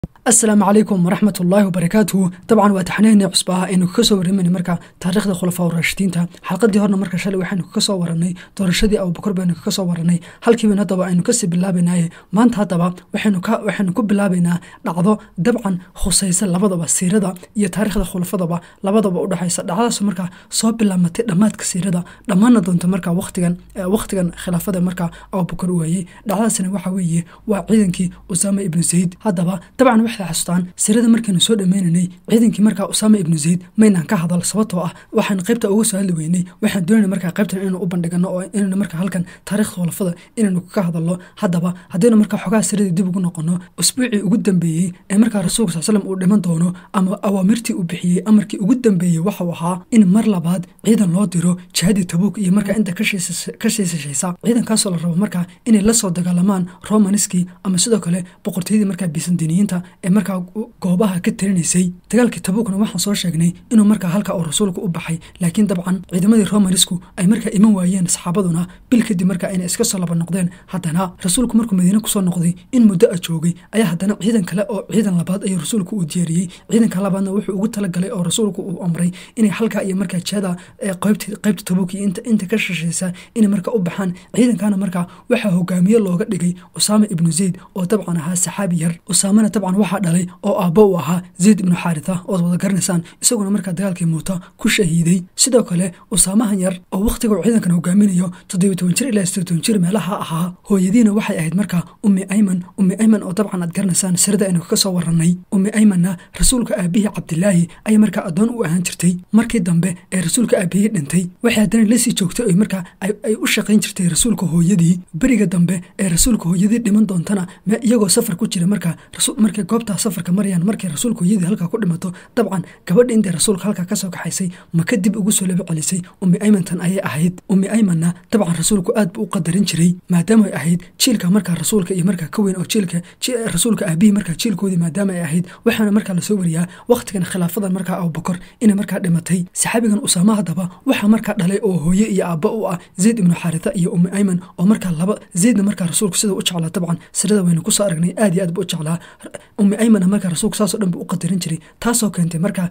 asalaamu calaykum waraxmat ullaahi wabarakaatuhu dabcan waa taxniihni cusba ah aynu kaga soo warramayna marka taariikhda khulafaa urashidiinta xalqadii horna marka shalay waxaynu kaga soo warannay doorashadii abubakar baynu kaga soo warannay halkiiban haddaba aynu kasii bilaabaynaye maanta haddaba waxaynu ku bilaabaynaa dhacdo dabcan khusaysa labadaba siirada iyo taariikhda khulafadaba labadaba udhexaysa dhacdadaas markaa soo bilaamatay dhammaadka siirada dhammaana doonta marka waqtigan waqtigan khilaafada marka abubakar waayey dhacdadaasna waxa weeye waa ciidankii usaama ibnu zayd haddaba dabcan waxay xasuustaan sirada markaynu soo dhameynaynay ciidankii markaa usaama ibnu zayd maynaan ka hadal sababtoo ah waxaan qaybta uga soo hadli weynay waxaan doonayna markaa qaybtan inaynu u bandhigano oo inaynu markaa halkan taariikhda khulafada inaynu ka hadalno haddaba haddaynu markaa xogaha siradii dib ugu noqono usbuucii ugu dambeeyey ee markaa rasuulka sal slam uu dhiman doono ama awaamirtii uu bixiyey amarkii ugu dambeeyey waxau ahaa in mar labaad ciidan loo diro jihadii tabuuk iyo markaa inta ka shiisashaysa ciidankaasoo la rabo markaa inay la soo dagaalamaan romaniskii ama sidoo kale boqortooyadii markaa bisandiniyiinta ee markaa goobaha ka talinaysay dagaalkii tabuukna waxaan soo sheegnay inuu markaa halka uu rasuulku u baxay laakiin dabcan ciidamadii romanisku ay markaa iman waayeen saxaabaduna bil kadib markaa inay iska soo laba noqdeen haddana rasuulku markuu madiine kusoo noqday in muddo a joogay ayaa haddana ciidan kale oo ciidan labaad ayuu rasuulku uu diyaariyey ciidanka labaadna wuxuu ugu talagalay oo rasuulku uu amray inay halkaa iyo markaa jihada qaybta tabuuk iyo inta ka shashaysa inay markaa u baxaan ciidankana markaa waxaa hogaamiye looga dhigay usaama ibnu zayd oo dabcan ahaa saxaabi yar usaamana dabcan waxaa dhalay oo aabbo u ahaa zayd ibnu xaaritha ood wada garanaysaan isaguna markaa dagaalkii muuta ku shahiiday sidoo kale usaamahan yar oo wakhtiga uu ciidankan hogaaminayo toddobiy toban jir ilaa sideed toban jir meelaha ahaa hooyadiina waxay ahayd markaa ummi ayman ummi ayman oo dabcan aad garanaysaan sirada aynu kaga soo warannay ummi aymanna rasuulka aabihii cabdilaahi ayay markaa addoon u ahaan jirtay markii dambe ee rasuulka aabihii dhintay waxay haddana lasii joogtay oy markaa ay u shaqayn jirtay rasuulka hooyadii beriga dambe ee rasuulka hooyadii dhiman doontana iyagoo safar ku jira markaa markay goobtaa safarka marayaan markay rasuulka hooyadii halkaa ku dhimato dabcan gabadhi intay rasuulka halkaa kasoo kaxaysay ma kadib ugu soo laba celisay ummi aymantan ayay ahayd ummi aymanna dabcan rasuulku aad buu u qadarin jiray maadaama ay ahayd jiilka markaa rasuulka iyo markaa ka weyn oo jiilka rasuulka aabihii markaa jiilkoodii maadaama ay ahayd waxaana markaa lasoo wariyaa wakhtigan khilaafadan markaa abubakar inay markaa dhimatay saxaabigan usaama haddaba waxaa markaa dhalay oo hooye iyo aabba u ah zayd ibnu xaaritha iyo ummi ayman oo markaa laba zaydna markaa rasuulku sida u jeclaa dabcan sirada waynu kusoo aragnay aad iyo aad buu u jeclaa ummi aymanna markaa rasuulku saasoo dhan buu u qadarin jiray taasoo keentay markaa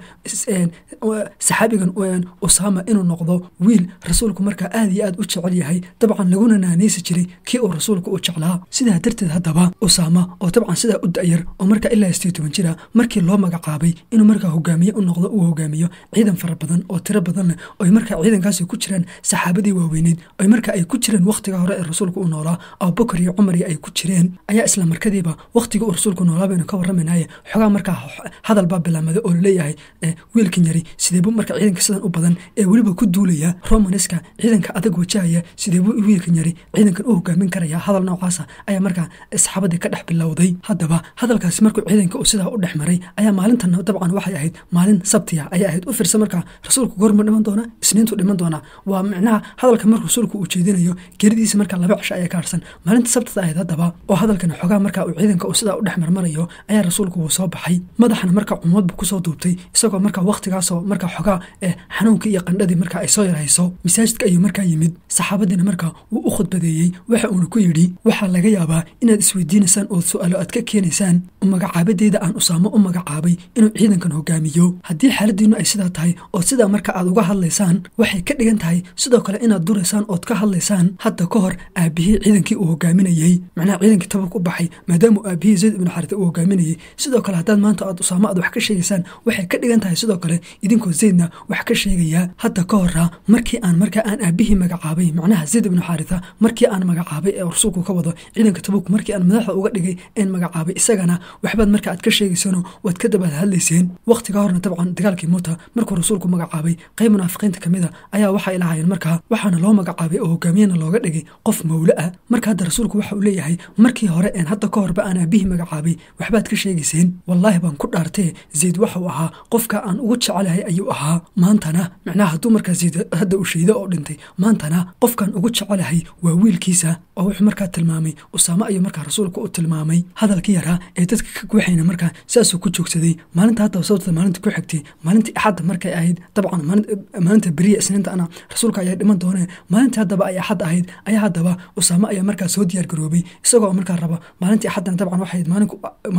saxaabigan usaama inuu noqdo wiil rasuulku markaa aad iyo aad u jecel yahay dabcan laguna naanaysi jiray kii uu rasuulku u jeclaa sidaa darteed haddaba usaama oo dabcan sidaa u da'yar oo markaa ilaa sideed toban jira markii loo magacaabay inuu markaa hogaamiye u noqdo uu hogaamiyo ciidan fara badan oo tiro badan leh oy markaa ciidankaasi ku jiraan saxaabadii waaweyneyd oy markaa ay ku jireen wakhtiga hore ee rasuulku u noolaa abubakar iyo cumar iyo ay ku jireen ayaa isla markadiiba wakhtigii uu rasuulku noolaa baynu ka warramaynaye xogaa markaa hadal baa bilaamada oo laleeyahay wiilkan yari sideebuu marka ciidanka sidan u badan ee weliba ku duulaya romaniska ciidanka adag wajahaya sideebuu wiilkan yari ciidankan u hogaamin karaya hadal noocaasa ayaa markaa saxaabadii ka dhex bilowday haddaba hadalkaasi markuu ciidanka uu sidaa u dhex maray ayaa maalintan dabcan waxay ahayd maalin sabtiya ayay ahayd u firsa markaa rasuulku goorma dhiman doona isniintu dhiman doona waa micnaha hadalka marka rasuulku uu jeedinayo geridiisa markaa laba cisho ayaa ka harsan maalinta sabtada ahayd haddaba oo hadalkan xogaa markaa uu ciidanka uu sidaa u dhex marmarayo ayaa rasuulku wuu soo baxay madaxana markaa cumad buu kusoo duubtay isagoo markaa wakhtigaasoo markaa xogaa ee xanuunkii iyo qandhadii markaa ay soo yarhayso masaajidka ayuu markaa yimid saxaabadiina markaa wuu u khudbadeeyey waxa uuna ku yidhi waxaa laga yaabaa inaad isweydiinaysaan oo su-aalo aad ka keenaysaan magacaabadeeda aan usaamo u magacaabay inuu ciidankan hogaamiyo haddii xaaladiinu ay sidaa tahay oo sidaa marka aad uga hadlaysaan waxay ka dhigan tahay sidoo kale inaad duraysaan ood ka hadlaysaan hadda ka hor aabihii ciidankii uu hogaaminayey macnaha ciidankii tabuk u baxay maadaama aabihii zayd ibnu xarita uu hogaaminayey sidoo kale haddaad maanta aad usaamo aad wax ka sheegaysaan waxay ka dhigan tahay sidoo kale idinkoo zaydna wax ka sheegayaa hadda ka hora markii aan markaa aan aabihii magacaabay macnaha zayd ibnu xaaritha markii aan magacaabay ee rasuulku ka wado ciidanka tabuk markii aan madaxda uga dhigay een magacaabay isagana waxbaad marka aad ka sheegaysano waad ka dabaad hadlayseen wakhtiga horna dabcan dagaalkii muuta markuu rasuulku magacaabay qayb munaafiqiinta kamid a ayaa waxay lahaayeen markaa waxaana loo magacaabay oo hogaamiyena looga dhigay qof mawle ah marka hadda rasuulku waxa uu leeyahay markii hore een hadda ka horba aan aabihii magacaabay waxbaad ka sheegayseen wallaahi baan ku dhaartee zayd waxau ahaa qofka aan ugu jecelahay ayuu ahaa maantana macnaha hadduu markaa zayd hadda uu shaydo oo dhintay maantana qofkaan ugu jecelahay waa wiilkiisa oo wuxuu markaa tilmaamay usaamo ayuu markaa rasuulku u tilmaamay hadalkii yaraa ee dadka ka guuxayna markaa saasuu ku joogsaday maalinta haddaba sababta maalinta ku xigtay maalintii axadda markay ahayd dabcan maalinta beriya isniinta ana rasuulka ayaa dhiman doonee maalintii haddaba ay axad ahayd ayaa haddaba usaamo ayaa markaa soo diyaar garoobay isagoo markaa raba maalintii axaddana dabcan waxay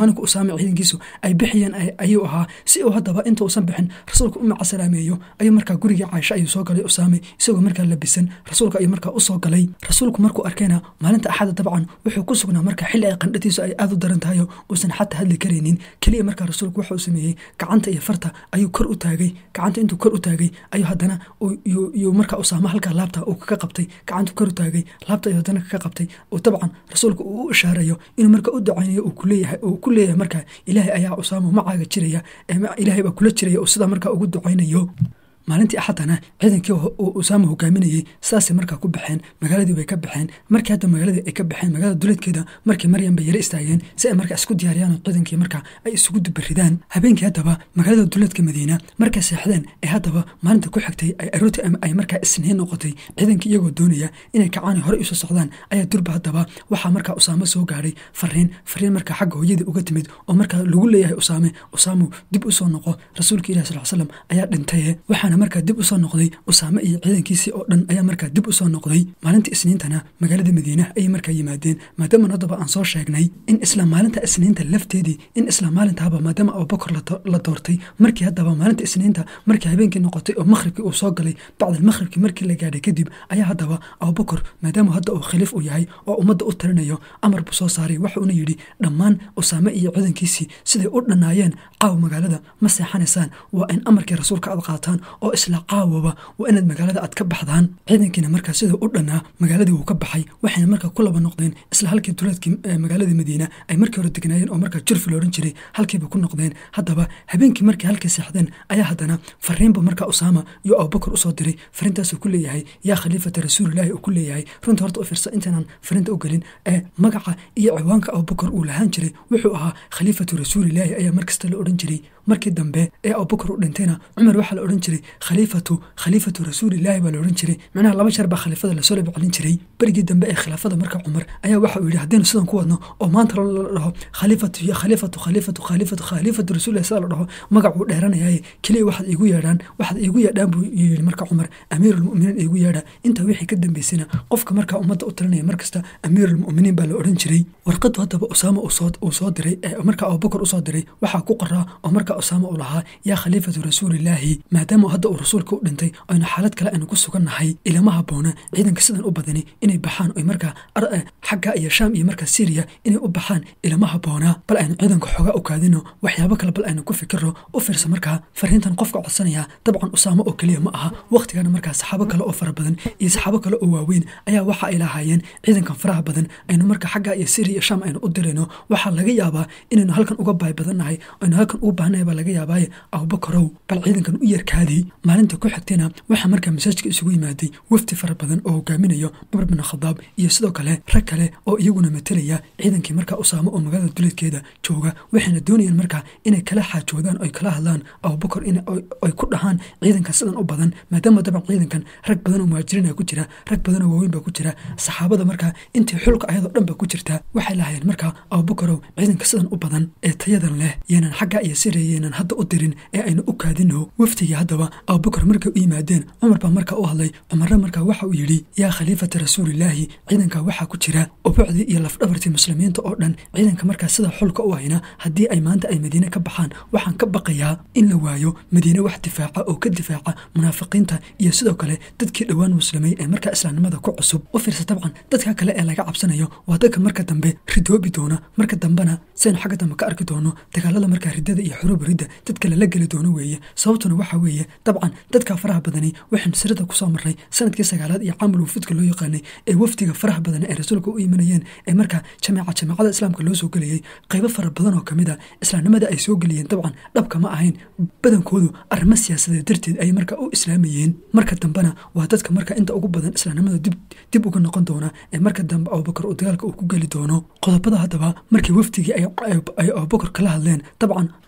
maalinku usaame ciidankiisu ay bixiyeen ayuu ahaa si uu haddaba inta uusan bixin rasuulka u macasalaameeyo ayuu markaa gurigii caaisha ayuu soo galay usaame isagoo markaa labisan rasuulka ayuu markaa usoo galay rasuulku markuu arkayna maalinta axada dabcan wuxuu ku sugnaa marka xilli ay qandhadiisu ay aada u daran tahayo uusan xataa hadli karaynin keliya markaa rasuulku waxa uu sameeyey gacanta iyo farta ayuu kor u taagay gacanta intuu kor u taagay ayuu haddana yuu markaa usaamo halkaa laabta uu kaga qabtay gacantu kor u taagay laabta ayuu haddana kaga qabtay oo dabcan rasuulku uu u ishaarayo inuu marka u ducaynayo uu kuleeyahay uu ku leeyahay markaa ilaahay ayaa usaamo macaaga jiraya ilaahay baa kula jiraya oo sidaa markaa ugu ducaynayo maalintii axadana ciidankii usaama hogaaminayey sidaasay markaa ku baxeen magaaladii bay ka baxeen markii hadda magaaladii ay ka baxeen magaalada duleedkeeda markii maryam bay yaro istaageen si ay markaa isku diyaariyaan oo ciidankii markaa ay isugu dubaridaan habeenkii haddaba magaalada duleedka madiina markay seexdeen ee haddaba maalinta ku xigtay ay arooti ay markaa isniin noqotay ciidankii iyagoo doonaya inay kacaani hore usoo socdaan ayaa durba haddaba waxaa markaa usaamo soo gaadhay fariin fariin markaa xagga hooyadii uga timid oo markaa lagu leeyahay usaame usaamu dib usoo noqo rasuulka ilahi sal slam ayaa dhintaye waxaana markaa dib usoo noqday usaame iyo ciidankiisii oo dhan ayaa markaa dib usoo noqday maalinta isniintana magaalada madiina ayay markaa yimaadeen maadaama haddaba aan soo sheegnay in isla maalinta isniinta lafteedii in isla maalintaaba maadaama abubakar la doortay markii haddaba maalinta isniinta markii habeenkii noqotay oo makhribkii uu soo galay bacdal makhribkii markii la gaadhay kadib ayaa haddaba abubakar maadaama hadda uu khaliif u yahay oo ummadda u talinayo amar buu soo saaray waxuuna yidhi dhammaan usaame iyo ciidankiisii siday u dhannaayeen caaw magaalada ma seexanaysaan waa in amarkii rasuulka aad qaataan oo isla caawaba waa inaad magaalada aad ka baxdaan ciidankiina markaa sidau u dhannaa magaaladii wuu ka baxay waxayna markaa ku laba noqdeen isla halkii duleedkii magaalada madiina ay markii hore degnaayeen oo markaa jurfi la odhan jiray halkiiba ku noqdeen haddaba habeenkii markii halkii seexdeen ayaa haddana fariinba markaa usaama iyo abubakar usoo diray fariintaasuu ku leeyahay yaa khaliifata rasuulilaahi uu ku leeyahay runta horta u fiirsa intaanan fariinta u gelin ee magaca iyo ciwaanka abubakar uu lahaan jiray wuxuu ahaa khaliifatu rasuulilaahi ayaa markasta la odhan jiray markii dambe ee abubakar u dhintayna cumar waxaa la odhan jiray khaliifatu khaliifatu rasuulilaahi baa la odhan jiray macnaha laba jeer baa khaliifada lasoo labcelin jiray berigii dambe ee khilaafada marka cumar ayaa waxa uu yidhi haddaynu sidan ku wadno oo maanta la dhaho khaliifatu iyo khaliifatu khaliifatu khaliifatu khaliifatu rasuulillahi sida la dhaho magacuu dheeranayaaye keliya waxaad iigu yeedhaan waxaad iigu yeedhaan buu yidhi marka cumar amiirulmu'miniin iigu yeedha intaa wixii ka dambeysayna qofka markaa ummadda u talinaya markasta amiirulmu'miniin baa la odhan jiray warqadu haddaba usaama uu soo diray ee markaa abubakar usoo diray waxaa ku qoraa oo markaa usaama uu lahaa yaa khaliifatu rasuulilaahi maadaama hadda uu rasuulka u dhintay aynu xaalad kale aynu ku sugannahay ilama haboona ciidanka sidan u badani inay baxaan oy markaa xagga iyo shaam iyo markaa syriya inay u baxaan ilama haboona bal aynu ciidanka xoogaa u kaadino waxyaabo kale bal aynu ku fikiro u fiirsa markaa fariintan qofka codsanaya dabcan usaamo oo keliya ma aha wakhtigana markaa saxaabo kale oo fara badan iyo saxaabo kale oo waaweyn ayaa waxa ay lahaayeen ciidankan faraha badan aynu markaa xagga iyo syriya iyo shaam aynu u dirayno waxaa laga yaabaa inaynu halkan uga baay badannahay aynu halkan ugu baahnahay baa laga yaabaaye abubakarow bal ciidankan u yarkaadii maalinta ku xigtayna waxaa markaa masaajka isugu yimaaday wafdi fara badan oo hogaaminayo cumar bin khadaab iyo sidoo kale rag kale oo iyaguna matelaya ciidankii markaa usaamo oo magaalada duleedkeeda jooga waxayna doonayaan markaa inay kala xaajoodaan oy kala hadlaan abubakar ay ku dhahaan ciidankan sidan u badan maadaama daban ciidankan rag badan oo muhaajiriina ku jira rag badan oo waaweyn baa ku jira saxaabada markaa intii xulka ayadoo dhan ba ku jirta waxay lahayeen markaa abubakarow ciidanka sidan u badan ee tayadan leh yeenan xagga iyo siriya yeenan hadda u dirin ee aynu u kaadino waftigii haddaba abubakar markay u yimaadeen cumar baa markaa u hadlay cumarna markaa waxa uu yidhi yaa khaliifata rasuulilaahi ciidanka waxaa ku jira ubucdii iyo lafdhabartii muslimiinta oo dhan ciidanka markaa sida xulka u hayna haddii ay maanta ay madiine ka baxaan waxaan ka baqayaa in la waayo madiine wax difaaca oo ka difaaca munaafiqiinta iyo sidoo kale dadkii dhowaan muslimay ee markaa islaamnimada ku cusub u fiirsa dabcan dadka kale ee laga cabsanayo waa dadka marka dambe ridoobi doona marka dambena saynu xagga dambe ka arki doono dagaalada markaa riddada iyo xuruub ridda dadka lala geli doono weeye sababtuna waxa weeye dabcan dadka faraha badani waxaynu sirada kusoo marray sanadkii sagaalaad iyo caamul wufudka loo yaqaanay ee wafdiga faraha badan ee rasuulka u imanayeen ee markaa jameeca jameecada islaamka loo soo gelayay qaybo fara badan oo kamid a islaamnimada ay soo geliyeen dabcan dhabka ma ahayn badankoodu arrimo siyaasadeed darteed ay markaa u islaamayeen marka dambena waa dadka marka inta ugu badan islaamnimada dib uga noqon doona ee marka dambe abubakar uu dagaalka uu ku geli doono qodobada haddaba markii wafdigii ay abubakar kala hadleen dabcan una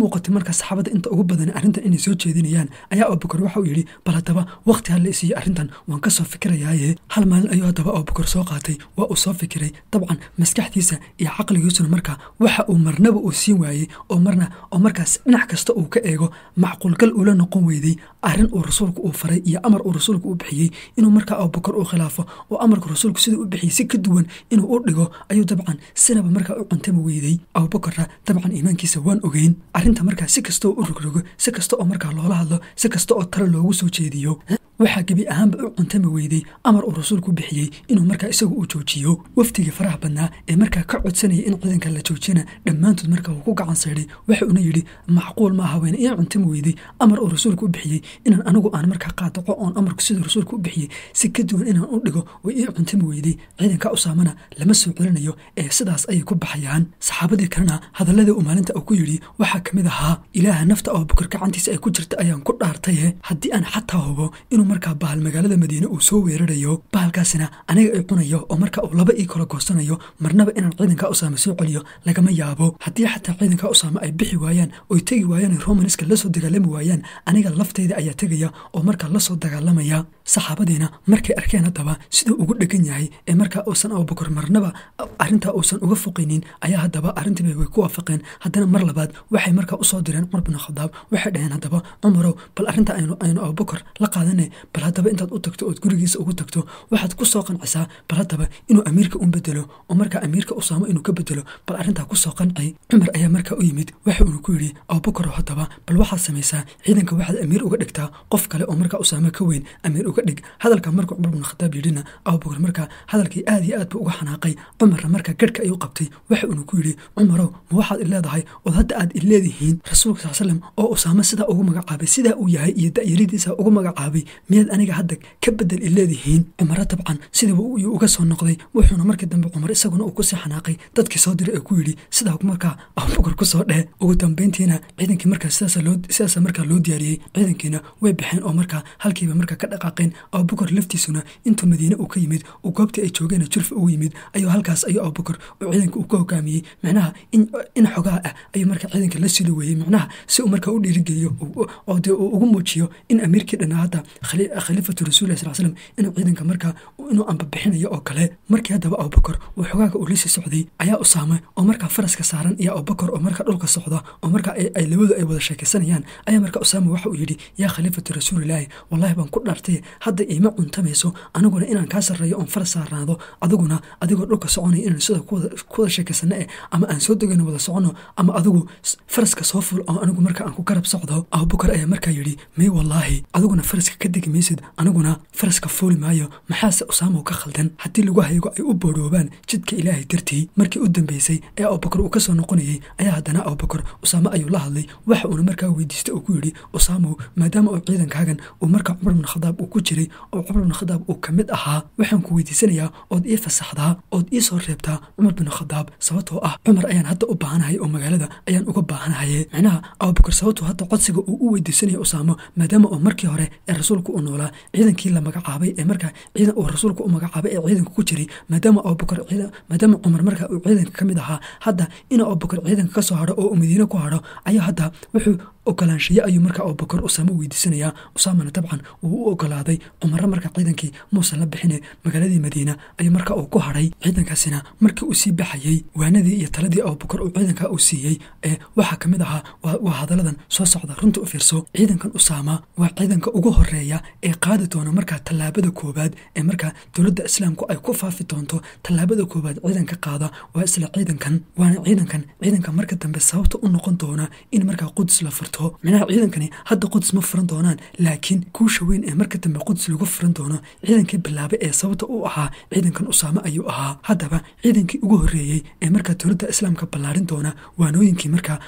muuqatay markaa saxaabadda inta ugu badan arrintan inay soo jeedinayaan ayaa abubakar waxa uu yidhi bal haddaba waqti ha la isiiyo arrintan waan ka soo fikirayaaye hal maalin ayuu haddaba abubakar soo qaatay waa uu soo fikiray dabcan maskaxdiisa iyo caqligiisuna markaa waxa uu marnaba uu siin waayey oo marna oo markaas dhinac kasta uu ka eego macquulgal ula noqon weyday arrin uu rasuulku uu faray iyo amar uu rasuulku u bixiyey inuu markaa abubakar uu khilaafo oo amarka rasuulku siduu u bixiyey si ka duwan inuu u dhigo ayuu dabcan sinaba markaa u cuntami weydey abubakarra dabcan iimaankiisa waan ogeyn arrinta markaa si kasta oo u rogrogo si kasta oo markaa loola hadlo si kasta oo talo loogu soo jeediyo waxaa gebi ahaanba u cuntami weydey amar uu rasuulku bixiyey inuu markaa isagu uu joojiyo wafdigii faraha badnaa ee markaa ka codsanaya in ciidanka la joojina dhammaantood markaa uu ku gacan saydhay waxa uuna yidhi macquul ma aha weyne ii cuntami weydey amar uu rasuulku u bixiyey inaan anigu aan markaa qaadaco oon amarku siduu rasuulku u bixiyey si ka duwan inaan u dhigo way ii cuntami weydey ciidanka usaamana lama soo celinayo ee sidaas ayay ku baxayaan saxaabadii kalena hadaladii uu maalinta uu ku yidhi waxaa ka mid ahaa ilaaha nafta abubakar gacantiisa ay ku jirta ayaan ku dhaartaye haddii aan xataa hubo inuu markaa bahal magaalada madiine uu soo weerarayo bahalkaasina aniga ay cunayo oo marka uu laba ii kala goosanayo marnaba inaan ciidanka usaame soo celiyo lagama yaabo haddii xataa ciidanka usaame ay bixi waayaan oy tegi waayaan romanska lasoo dagaalami waayaan aniga lafteyda ayaa tegaya oo markaa lasoo dagaalamaya saxaabadiina markay arkeen haddaba siduu ugu dhegan yahay ee markaa uusan abubakar marnaba arrintaa uusan uga foqaynin ayaa haddaba arrintiiba way ku waafaqeen haddana mar labaad waxay markaa usoo direen cumar bin khadaab waxay dhaheen haddaba cumarow bal arrinta aynu aynu abubakar la qaadane bal haddaba intaad u tagto ood gurigiisa ugu tagto waxaad ku soo qancisaa bal haddaba inuu amiirka un bedelo oo markaa amiirka usaamo inuu ka bedelo bal arrintaa kusoo qancay cumar ayaa markaa u yimid waxa uuna ku yidhi abubakar haddaba bal waxaad samaysaa ciidanka waxaad amiir uga dhigtaa qof kale oo markaa usaamo ka weyn amiir uga dhig hadalka marka cumar bin khadaab yidhina abubakar markaa hadalkii aad iyo aad buu uga xanaaqay cumarna markaa garhka ayuu qabtay waxa uuna ku yidhi cumarow ma waxaad ileedahay ood hadda aad ileedihiin rasuulka sal slam oo usaamo sidaa ugu magacaabay sidaa uu yahay iyo da'yaridiisa ugu magacaabay miyaad aniga hadda ka bedel ileedihiin cumaro dabcan sidiiba uu uga soo noqday wuxuuna markii dambe cumar isaguna uu kusii xanaaqay dadkii soo diray ee ku yidhi sidaa markaa abubakar kusoo dheh ugu dambeyntiina ciidankii markaa sidaasa markaa loo diyaariyey ciidankiina way baxeen oo markaa halkiiba markaa ka dhaqaaqeen abubakar laftiisuna intuu madiine uu ka yimid uu goobtii ay joogeen jurfa ugu yimid ayuu halkaas ayuu abubakar uu ciidanka uu ka hogaamiyey macnaha in xogaa ah ayuu markaa ciidanka la sili weeyey macnaha si uu markaa u dhiirigeliyo oo dee uu ugu muujiyo in amiirkii dhanaa hadda khaliifatu rasuulilah sal slam inuu ciidanka markaa inuu ambabixinayo oo kale markii haddaba abubakar uu xogaaga uu lasii socday ayaa usaame oo markaa faraska saaran iyo abubakar oo markaa dhulka socda oo markaa ay labadu ay wada sheekaysanayaan ayaa markaa usaame waxa uu yidhi yaa khaliifatu rasuulilaahi wallahi baan ku dhaartay hadda iima cuntamayso aniguna inaan kaa sarreeyo oon faras saarnaado adiguna adigoo dhulka soconaya inaan sida kuwada sheekaysano eh ama aan soo degayno wada socono ama adigu faraska soo ful oo anigu marka aan ku garab socdo abubakar ayaa markaa yidhi may wallaahi adiguna faraska ka degi maysid aniguna faraska fuuli maayo maxaase usaamow ka khaldan haddii lagu haygo ay u boodhoobaan jidka ilaahay dartii markii u dambeysay ee abubakar uu ka soo noqonayey ayaa haddana abubakar usaamo ayuu la hadlay waxa uuna markaa weydiistay oo ku yidhi usaamow maadaama uu ciidankaagan uu markaa cumar bin khadaab uu ku jiray oo cumar bin khadaab uu ka mid ahaa waxaan ku weydiisanayaa ood ii fasaxdaa ood ii soo reebtaa cumar bin khadaab sababtoo ah cumar ayaan hadda u baahanahay oo magaalada ayaan uga baahanahaye macnaha abubakar sababtoo hadda codsiga uu u weydiisanaya usaamo maadaama uu markii hore ee rasuulku u noolaa ciidankii la magacaabay ee markaa ciidan uu rasuulku u magacaabay ee ciidanka ku jiray maadaama abubakar maadaama cumar markaa uu ciidanka ka mid ahaa hadda inuu abubakar ciidanka ka soo hadho oo uu madiine ku hadho ayaa hadda wuxuu ogolaanshiye ayuu markaa abubakar usaamo weydiisanayaa usaamana dabcan uu u ogolaaday cumaro markaa ciidankii muusan la bixine magaaladii madiina ayuu markaa uu ku hadhay ciidankaasina markii uu sii baxayey waanadii iyo taladii abubakar uu ciidankaa uu siiyey ee waxaa ka mid ahaa waa hadalladan soo socda runta u fiirso ciidankan usaama waa ciidanka ugu horeeya ee qaadi doona markaa tallaabada koowaad ee markaa dowladda islaamku ay ku faafi doonto tallaabada koowaad ciidanka qaada waa isla ciidankan waana ciidankan ciidanka marka dambe sababta u noqon doona in markaa qudus la furto minaha ciidankani hadda qudus ma furan doonaan laakiin kuusha weyn ee marka dambe qudus lagu furan doono ciidankii bilaabay ee sababta u ahaa ciidankan usaame ayuu ahaa haddaba ciidankii ugu horeeyey ee markaa dowladda islaamka ballaarin doona waanooyinkii markaa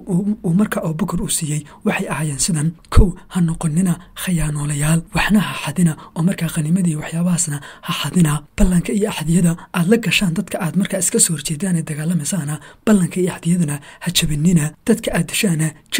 uu markaa abubakar uu siiyey waxay ahaayeen sidan kow ha noqonina khayaanoolayaal waxna ha xadina oo markaa khanimadii waxyaabahaasna ha xadina ballanka iyo axdiyada aad la gashaan dadka aad markaa iska soo horjeedaan ee dagaalamasaana ballanka iyo axdiyadana ha jabinina dadka aad dishaana jidhkooda ha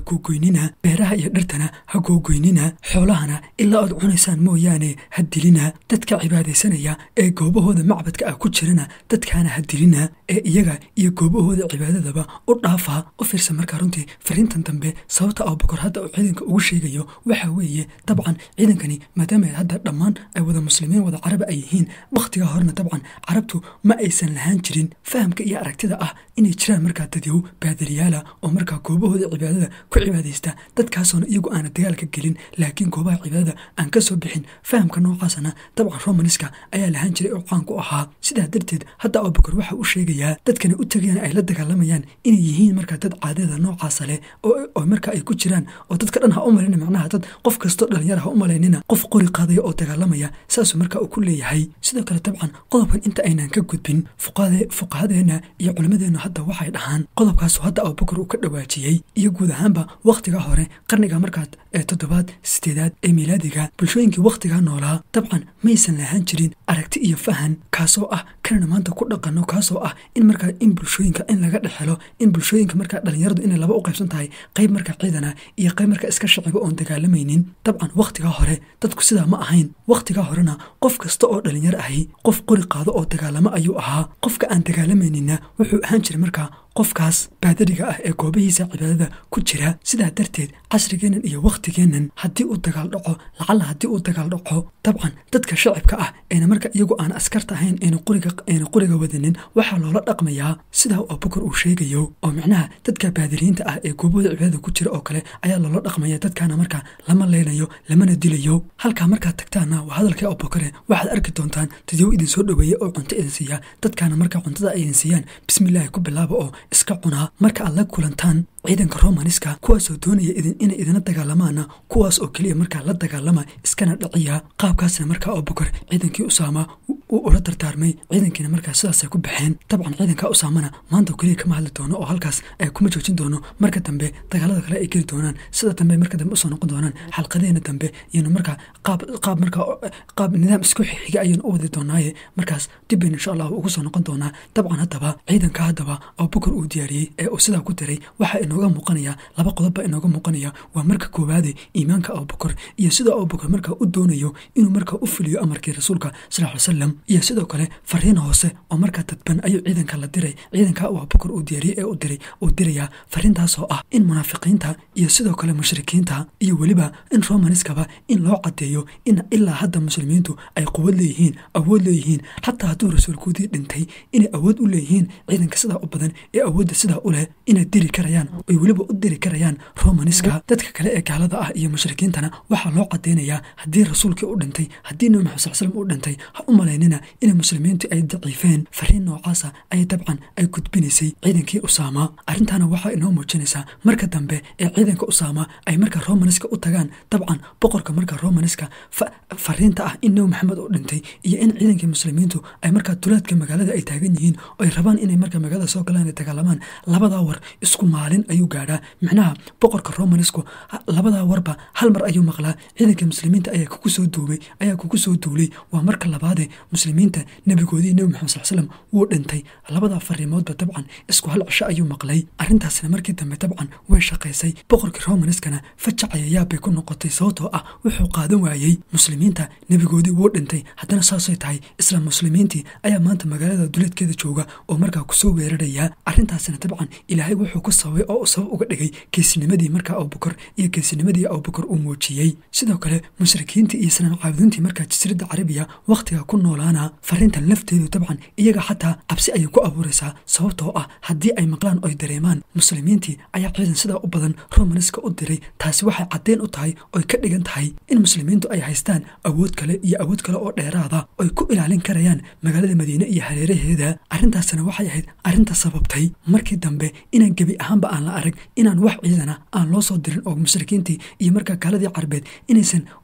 googoynina beeraha iyo dhirtana ha googoynina xoolahana ilaa aad cunaysaan mooyaane ha dilina dadka cibaadaysanaya ee goobahooda macbadka ah ku jirana dadkaana ha dilina ee iyaga iyo goobahooda cibaadadaba u dhaafa u fiirsa markaa runtii fariintan dambe sababta abubakar hadda uu ciidanka ugu sheegayo waxa weeye dabcan ciidankani maadaama hadda dhammaan ay wada muslimiin wada caraba ay yihiin wakhtigaa horena dabcan carabtu ma aysan lahaan jirin fahamka iyo aragtida ah inay jiraan markaa dadyow baadiriyaala oo markaa goobahooda cibaadada ku cibaadaysta dadkaasoona iyagu aana dagaalka gelin laakiin goobaha cibaadada aan ka soo bixin fahamka noocaasana dabcan romaniska ayaa lahaan jiray oo caan ku ahaa sidaa darteed hadda abubakar waxa uu sheegayaa dadkani u tagayaan ay la dagaalamayaan inay yihiin markaa dad caadada noocaasa leh oo markaa ay ku jiraan oo dadka dhan ha u malina macnaha dad qof kastoo dhalinyara ha u malaynina qof qori qaadaya oo dagaalamaya saasuu markaa uu ku leeyahay sidoo kale dabcan qodobkan inta aynaan ka gudbin fuqahadeenna iyo culimmadeennu hadda waxay dhahaan qodobkaasu hadda abubakar uu ka dhawaajiyey iyo guud ahaanba wakhtiga hore qarniga markaa ee toddobaad sideedaad ee miilaadiga bulshooyinkii wakhtigaa noolaa dabcan maysan lahaan jirin aragti iyo fahan kaasoo ah kanana maanta ku dhaqano kaasoo ah in markaa in bulshooyinka in laga dhexelo in bulshooyinka markaa dhalinyaradu inay laba u qaybsan tahay qayb markaa ciidana iyo qayb markaa iska shaciba oon dagaalamaynin dabcan wakhtigaa hore dadku sidaa ma ahayn wakhtigaa horena qof kasta oo dhalinyaro ahi qof qori qaado oo dagaalamo ayuu ahaa qofka aan dagaalamayninna wuxuu ahaan jiray markaa qofkaas baadariga ah ee goobihiisa cibaadada ku jira sidaa darteed casrigeennan iyo wakhtigeennan haddii uu dagaal dhaco lacalla haddii uu dagaal dhaco dabcan dadka shacibka ah eena marka iyagu aan askarta ahayn eena qoriga eena qoriga wadanin waxaa loola dhaqmayaa sidaa abubakar uu sheegayo oo micnaha dadka baadiriyiinta ah ee goobahooda cibaadada ku jira oo kale ayaa loola dhaqmaya dadkaana markaa lama leynayo lamana dilayo halkaa markaad tagtaanna waa hadalkii abubakare waxaad arki doontaan dadyow idin soo dhoweeya oo cunto idin siiya dadkaana markaa cuntada ay idin siiyaan bismillaahi ku bilaaba oo iska cunaa marka aad la kulantaan ciidanka romaniska kuwaasoo doonaya idin inay idina dagaalamaana kuwaas oo keliya markaa la dagaalama iskana dhaciya qaabkaasna markaa abubakar ciidankii usaama uu ula dardaarmay ciidankiina markaa sidaasay ku baxeen dabcan ciidanka usaamana maanta keliya kama hadli doono oo halkaas kuma joojin doono marka dambe dagaalada kale ay geli doonaan sida dambe marka dambe usoo noqon doonaan xalqadeena dambe iyanu markaa qaab qaab markaa qaab nidaam isku xiga ayaynu u wadi doonaaye markaas dibbaynu insha allahu ugu soo noqon doonaa dabcan haddaba ciidanka haddaba abubakar uu diyaariyey ee uu sidaa ku diray waxaa inooga muuqanaya laba qodob baa inooga muuqanaya waa marka koowaade iimaanka abubakar iyo sidoo abubakar markaa u doonayo inuu markaa u fuliyo amarkii rasuulka sal ly salam iyo sidoo kale fariin hoose oo markaa dadban ayuu ciidanka la diray ciidanka uu abubakar uu diyaariyey ee u diray uu dirayaa fariintaasoo ah in munaafiqiinta iyo sidoo kale mushrikiinta iyo weliba in romaniskaba in loo cadeeyo in ilaa hadda muslimiintu ay quwad leeyihiin awood leeyihiin xataa hadduu rasuulkoodii dhintay inay awood u leeyihiin ciidanka sidaa u badan ee awoodda sidaa u leh inay diri karayaan oy weliba u diri karayaan romaniska dadka kale ee gaalada ah iyo mushrikiintana waxaa loo cadeynayaa haddii rasuulkii u dhintay haddii nabi maxamed sal slam u dhintay ha u malaynina inay muslimiintu ay daciifeen fariin noocaasa ay dabcan ay gudbinaysay ciidankii usaama arrintaana waxaa inoo muujinaysaa marka dambe ee ciidanka usaama ay markaa romaniska u tagaan dabcan boqorka markaa romaniska fariinta ah in nabi maxamed u dhintay iyo in ciidankii muslimiintu ay markaa duleedka magaalada ay taagan yihiin oo ay rabaan inay markaa magaalada soo galaan ay dagaalamaan labadaa war isku maalin ayuu gaadhaa micnaha boqorka romanisku labadaa warba hal mar ayuu maqlaa ciidanka muslimiinta ayaa kugu soo duubay ayaa kugu soo duulay waa marka labaadee muslimiinta nebigoodii nebi maxamed sal slam wuu dhintay labadaa fariimoodba dabcan isku hal cisho ayuu maqlay arrintaasna markii dambe dabcan way shaqaysay boqorkii romaniskana fajacaya yaabbay ku noqotay sababtoo ah wuxuu qaadan waayey muslimiinta nebigoodii wuu dhintay haddana saasay tahay isla muslimiintii ayaa maanta magaalada duleedkeeda jooga oo markaa kusoo weeraraya arrintaasna dabcan ilaahay wuxuu ku sababay oo uu sabab uga dhigay geesinimadii markaa abubakar iyo geesinimadii abubakar uu muujiyey sidoo kale mushrikiintii iyo sanam caabudiintii markaa jasiiradda carabiya wakhtiga ku noolaana fariintan lafteedu dabcan iyaga xataa cabsi ayay ku abuuraysaa sababtoo ah haddii ay maqlaan oy dareemaan muslimiintii ayaa ciidan sidaa u badan romaniska u diray taasi waxay caddeyn u tahay oy ka dhigan tahay in muslimiintu ay haystaan awood kale iyo awood kale oo dheeraada oy ku ilaalin karayaan magaalada madiine iyo hareeraheeda arrintaasna waxay ahayd arrinta sababtay markii dambe inaan gebi ahaanba aan la arag inaan wax ciidana aan loo soo dirin oo mushrikiintii iyo markaa gaaladii carbeed inaysan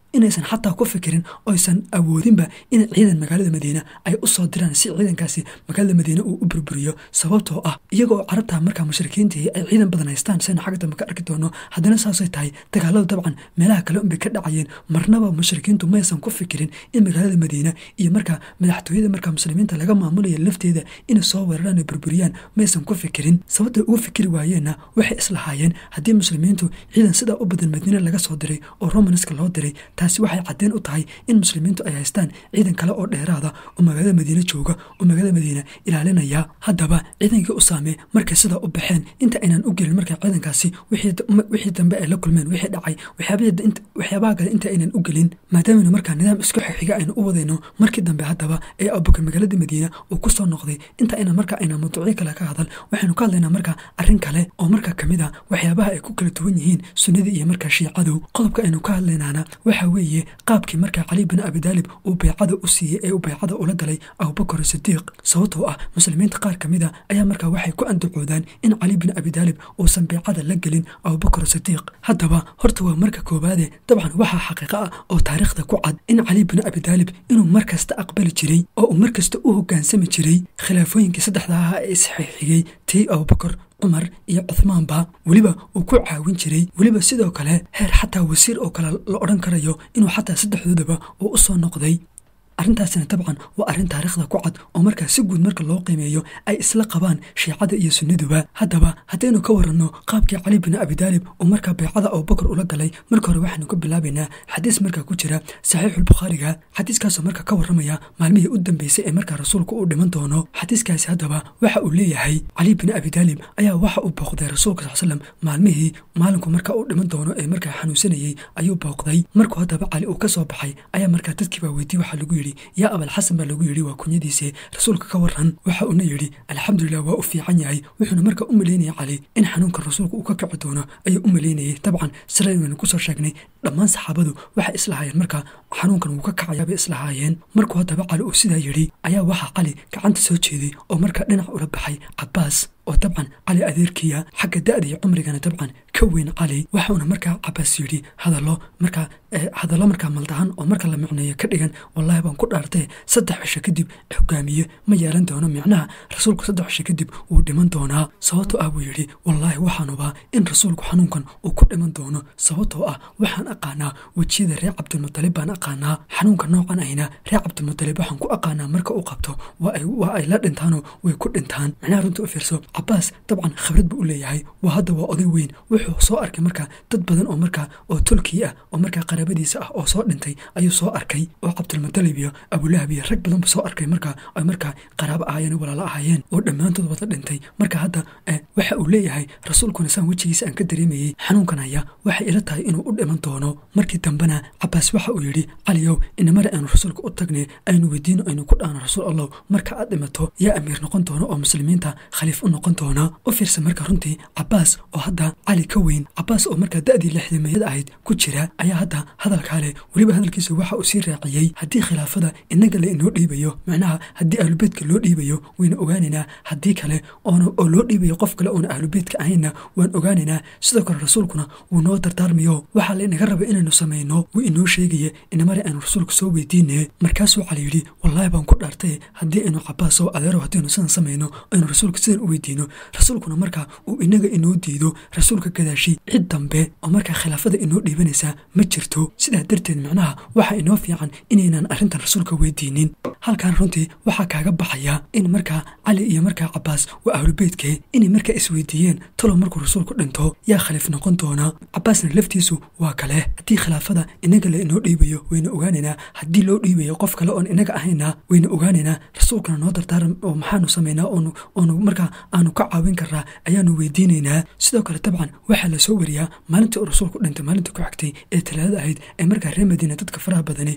inaysan xataa ku fikirin oysan awoodinba in ciidan magaalada madiina ay u soo diraan si ciidankaasi magaalada madiina uu u burburiyo sababtoo ah iyagoo carabta markaa mushrikiintii ay ciidan badan haystaan saynu xagga dambe ka arki doono haddana saasay tahay dagaaladu dabcan meelaha kale unbay ka dhacayeen marnaba mushrikiintu maysan ku fikirin in magaalada madiina iyo markaa madaxtooyada markaa muslimiinta laga maamulaya lafteeda inay soo weeraraan burburiyaan maysan ku fikirin sababtay ugu fikiri waayeenna waxay islahaayeen haddii muslimiintu ciidan sidaa u badan madiina laga soo diray oo romanska loo diray taasi waxay cadeen u tahay in muslimiintu ay haystaan ciidan kale oo dheeraada oo magaalada madiine jooga oo magaalada madiina ilaalinaya haddaba ciidankii usaame markay sidaa u baxeen inta aynan u gelin markaa ciidankaasi wixii dambe ay la kulmeen wixii dhacay waxyaabaha kale inta aynan u gelin maadaamana markaa nidaam isku xixiga aynu u wadayno markii dambe haddaba ee abubakar magaalada madiina uu ku soo noqday inta aynan markaa aynan mawduucyo kale ka hadal waxaynu ka hadlaynaa markaa arrin kale oo markaa kamid a waxyaabaha ay ku kala duwan yihiin sunnadii iyo markaa shiicadu qodobka aynu ka hadlaynaana waxa weeye qaabkii markaa cali bin abidaalib uu baycada u siiyey ee uu baycada ula galay abubakar sidiiq sababtoo ah muslimiinta qaar kamid a ayaa markaa waxay ku andacoodaan in cali bin abidaalib uusan baycada la gelin abubakar sidiiq haddaba horta waa marka koowaade dabcan waxaa xaqiiqo ah oo taariikhda ku cad in cali bin abidaalib inuu markasta aqbali jiray oo uu markasta u hogaansami jiray khilaafooyinkii saddexda ahaa ee isxixigay tii abubakar cumar iyo cuhmaanba weliba uu ku caawin jiray weliba sidoo kale heer xataa wasiir oo kale la odhan karayo inuu xataa saddexdoodaba uu u soo noqday arrintaasina dabcan waa arrin taariikhda ku cad oo markaa si guud marka loo qiimeeyo ay isla qabaan shiicada iyo sunnaduba haddaba haddaynu ka waranno qaabkii cali bin abidaalib uu markaa baycada abubakar ula galay marka hore waxaanu ka bilaabaynaa xadiis markaa ku jira saxiixulbukhaariga xadiiskaasoo marka ka waramaya maalmihii u dambeysay ee markaa rasuulku uu dhiman doono xadiiskaasi haddaba waxa uu leeyahay cali bin abidaalib ayaa waxa uu booqday rasuulka sal slam maalmihii maalinku marka uu dhiman doono ee markaa xanuunsanayey ayuu booqday markuu haddaba cali uu ka soo baxay ayaa markaa dadkiibaa weydiye waxaa lagu yidhi yaa abalxasan baa lagu yidhi waa kunyadiise rasuulka ka waran waxa uuna yidhi alxamdulilah waa u fiican yahay wuxuuna markaa u malaynayay cali in xanuunka rasuulka uu ka kici doono ayuu u malaynayay dabcan silayn waynu kusoo sheegnay dhammaan saxaabadu waxay islahaayeen markaa xanuunkan wuu ka kacayaabay islahaayeen markuu haddaba cali uu sidaa yidhi ayaa waxaa cali gacanta soo jeeday oo markaa dhinac ula baxay cabaas oo dabcan cali adeerkiya xagga da-da iyo cumrigana dabcan ka weyn cali waxauna markaa cabaas yidhi hadallo markaa hadallo markaa maldahan oo marka la micneeyo ka dhigan wallaahi baan ku dhaartee saddex cisho kadib hogaamiye ma yeelan doono micnaha rasuulku saddex cisho kadib wuu dhiman doonaa sababtoo ah buu yidhi wallaahi waxaanubaa in rasuulku xanuunkan uu ku dhiman doono sababtoo ah waxaan aqaanaa wejiyada reer cabdilmutalib baan aqaanaa xanuunka noocan ahna reer cabdilmutalib waxaan ku aqaanaa marka uu qabto waa ay la dhintaanoo way ku dhintaan micnaha runta u fiirso cabaas dabcan khibrad buu u leeyahay waa hadda waa oday weyn wuxuu soo arkay markaa dad badan oo markaa oo tolkii ah oo markaa qaraabadiisa ah oo soo dhintay ayuu soo arkay oo cabdilmutalib iyo abulahab iyo rag badan buu soo arkay markaa ay markaa qaraabo ahaayeen walaalo ahaayeen oo dhammaantood wada dhintay marka hadda waxa uu leeyahay rasuulkuna saan wejigiisa aan ka dareemayey xanuunkan haya waxay ila tahay inuu u dhiman doono markii dambena cabaas waxa uu yidhi caliyow inamare aanu rasuulka u tagnay aynu weydiino aynu ku dhaano rasuul allah marka aad dhimato yaa amiir noqon doono oo muslimiinta khaliif u noqon doona u fiirsa marka runtii cabaas oo hadda cali ka weyn cabaas oo markaa da-dii lixdameeyad ahayd ku jira ayaa hadda hadalkaa leh weliba hadalkiisa waxa uu sii raaciyey haddii khilaafada inaga la inoo dhiibayo macnaha haddii ahlubeydka loo dhiibayo wayna ogaanaynaa haddii kale oo loo dhiibayo qof kale oona ahlubeydka ahaynna waan ogaanaynaa sidoo kale rasuulkuna wuu noo dardaarmayo waxaa laynaga raba inaynu samayno wuu inoo sheegaya inamare aynu rasuulka soo weydiine markaasuu cali yidhi wallaahi baan ku dhaartay haddii aynu cabaas oo adeero haddaynu sidan samayno aynu rasuulka sidan u weydiino rasuulkuna markaa uu inaga inoo diido rasuulka gadaashi cid dambe oo markaa khilaafada inoo dhiibanaysaa ma jirto sidaa darteed macnaha waxaa inoo fiican inaynan arrintan rasuulka weydiinin halkan runtii waxaa kaaga baxaya in markaa cali iyo markaa cabaas waa ahlubeydkee inay markaa isweydiiyeen talow markuu rasuulku dhinto yaa khaliif noqon doona cabaasna laftiisu waa kale haddii khilaafada inaga la inoo dhiibayo wayna ogaanaynaa haddii loo dhiibayo qof kale oon inaga ahayna wayna ogaanaynaa rasuulkana noo dardaaran oo maxaanu samaynaa oonu markaa aanu ka caawin karnaa ayaanu weydiinaynaa sidoo kale dabcan waxaa la soo wariyaa maalintii uu rasuulku dhintay maalintii ku xigtay ee talaada ahayd ee markaa reer madiina dadka faraha badani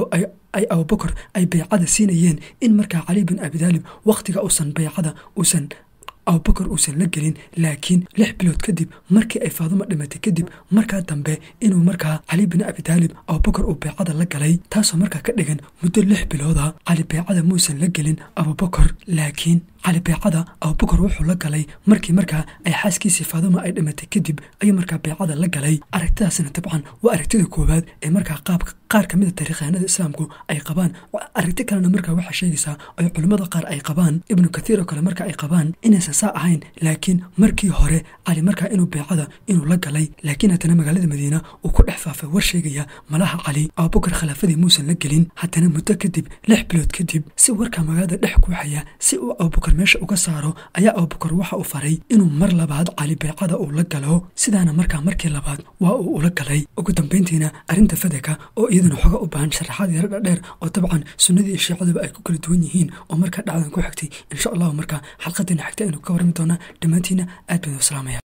ay abubakar ay baycada siinayeen in markaa cali bin abidaalib wakhtiga uusan baycada uusan abubakar uusan la gelin laakiin lix bilood kadib markii ay faaduma dhimatay kadib markaa dambe inuu markaa cali bin abitaalib abubakar uu beecada la galay taasoo markaa ka dhigan muddo lix bilooda cali beecada muusan la gelin abubakar laakiin cali beecada abubakar wuxuu la galay markii markaa ay xaaskiisii faaduma ay dhimatay kadib ayuu markaa beecada la galay aragtidaasina dabcan waa aragtida koowaad ee markaa qaabka qaar ka mida taariikhaanada islaamku ay qabaan aragti kalena markaa waxaa sheegaysaa ay culimmada qaar ay qabaan ibnu kathiir oo kale marka ay qabaan inaysan saa ahayn laakiin markii hore cali markaa inuu beecada inuu la galay laakiin haddana magaalada madiina uu ku dhex faafay war sheegaya malaha cali abubakar khilaafadii muusan la gelin haddana muddo kadib lix bilood kadib si warkaa magaalada dhex kuuxaya si uu abubakar meesha uga saaro ayaa abubakar waxa uu faray inuu mar labaad cali beecada uu la galo sidaana markaa markii labaad waa uu ula galay ugu dambayntiina arrinta fadaka oo iyaduna xoga u baahan sharaxaad yaro dhadheer oo dabcan sunnadii iyo shiicaduba ay ku kala duwan yihiin oo markaa dhacdan ku xigtay insha allahu markaa xalqadina xigta aynu ka warrami doonaa dhammaantiina aad baan u salaamaya